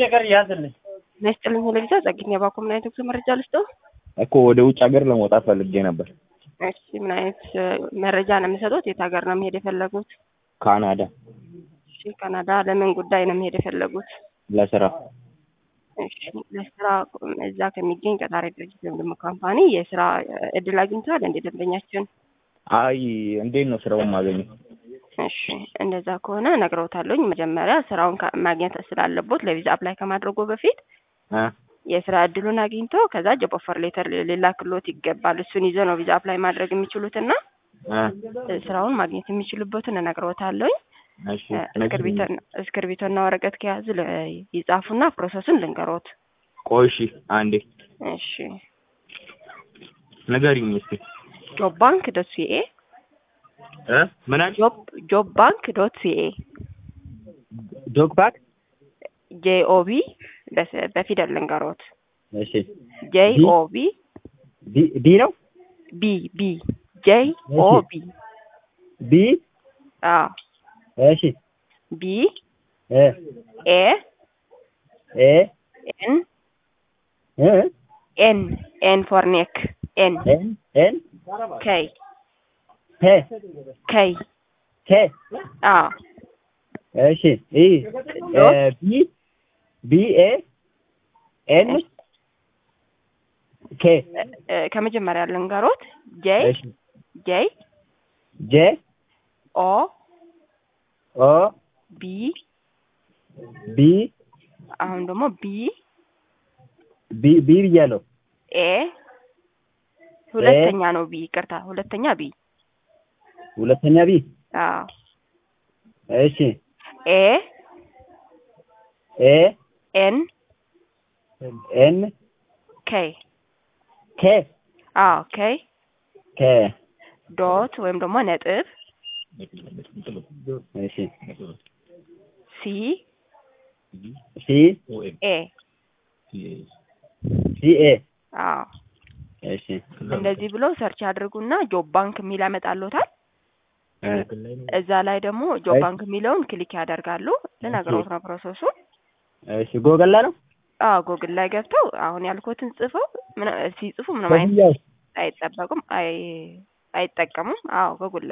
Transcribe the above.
ነገር ያዝልኝ ነስጥልኝ ለቪዛ ጸግኝ የባኮ ምን አይነት ጉዞ መረጃ ልስጠው? እኮ ወደ ውጭ ሀገር ለመውጣት ፈልጌ ነበር። እሺ ምን አይነት እ፣ መረጃ ነው የሚሰጡት? የት ሀገር ነው መሄድ የፈለጉት? ካናዳ እሺ ካናዳ ለምን ጉዳይ ነው መሄድ የፈለጉት? ለስራ። እሺ ለስራ እዛ ከሚገኝ ቀጣሪ ድርጅት ወይም ደግሞ ካምፓኒ የስራ እድል አግኝተዋል እንደ ደንበኛችን? አይ እንዴት ነው ስራውን ማገኘው? እሺ እንደዛ ከሆነ ነግረውታለሁኝ። መጀመሪያ ስራውን ካ- ማግኘት ስላለቦት ለቪዛ አፕላይ ከማድረጉ በፊት እ? የስራ እድሉን አግኝቶ ከዛ ጆብ ኦፈር ሌተር ሊላክሎት ይገባል። እሱን ይዘው ነው ቪዛ አፕላይ ማድረግ የሚችሉትና እ? እ፣ ስራውን ማግኘት የሚችሉበትን እነግረውታለሁኝ። እሺ እ፣ እስክርቢቶና እስክርቢቶና ወረቀት ከያዙ ል- ይጻፉና ፕሮሰሱን ልንገሮት። ቆይ እሺ አንዴ እሺ ንገሪኝ እስኪ ጆብ ባንክ ዶት ሲኤ እ? ምን አልሽ? ጆብ ጆብ ባንክ ዶት ሲኤ ዶግ ባክ ጄኦቢ በፊደል ልንገሮት እሺ ጄኦቢ ቢ ቢ ነው ቢ ቢ ጄኦቢ ቢ አዎ እሺ ቢ እ ኤ ኤ ኤን እ ኤን ኤን ፎር ኔክ ኤን ኤን ኤን ከይ ሄ ከይ ኬ አዎ እሺ ኢ እ ቢ ቢ ኤ ኤን ኬ እ፣ እ፣ ከመጀመሪያ ልንገሮት ጄ እሺ ጄ ጄ ኦ ኦ ቢ ቢ አሁን ደግሞ ቢ ቢ ቢ ብያለሁ። ኤ ሁለተኛ ነው ቢ ይቅርታ ሁለተኛ ቢ ሁለተኛ ቢ አዎ እሺ ኤ ኤ ኤን ኤን ኬይ ኬ አዎ ኬይ ኬ ዶት ወይም ደግሞ ነጥብ እሺ ሲ ሲ ኤ ሲ ኤ አዎ እሺ እንደዚህ ብለው ሰርች ያድርጉና ጆብ ባንክ የሚል ያመጣልዎታል። እ እዛ ላይ ደግሞ ጆብ ባንክ የሚለውን ክሊክ ያደርጋሉ። ልነግሮት ነው ፕሮሰሱ። እሺ ጎገላ ነው አዎ ጎግል ላይ ገብተው አሁን ያልኩትን ጽፈው ምን ሲጽፉ ምንም አይነት ኮፍያው አይጠበቁም አይ አይጠቀሙም። አዎ ጎግል